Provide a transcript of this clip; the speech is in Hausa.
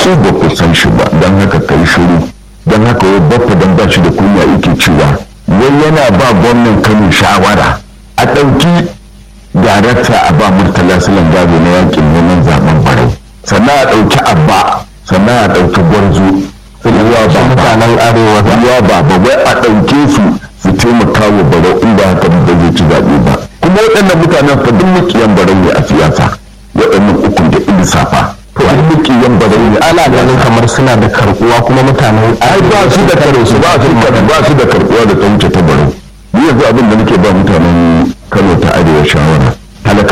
ko ba ku san shi ba don haka kai shiru don haka wai baffa don ba shi da kunya yake cewa wai yana ba gwamnan kano shawara a ɗauki darakta a ba murtala silan gado na yakin neman zaben barau sannan a ɗauki abba sannan a ɗauki gwarzo ruwa ba mutanen arewa ruwa ba ba wai a ɗauke su su taimaka wa barau in ba haka ba zai ci zaɓe ba kuma waɗannan mutanen fa duk mukiyan barau ne a siyasa waɗannan ukun da ilisafa to an mukiyan barau ne ana ganin kamar suna da karbuwa kuma mutanen ai ba su da karo su ba su da ba su da karbuwa da ta wuce ta barau ni yanzu abin da nake ba mutanen Kano ta arewa shawara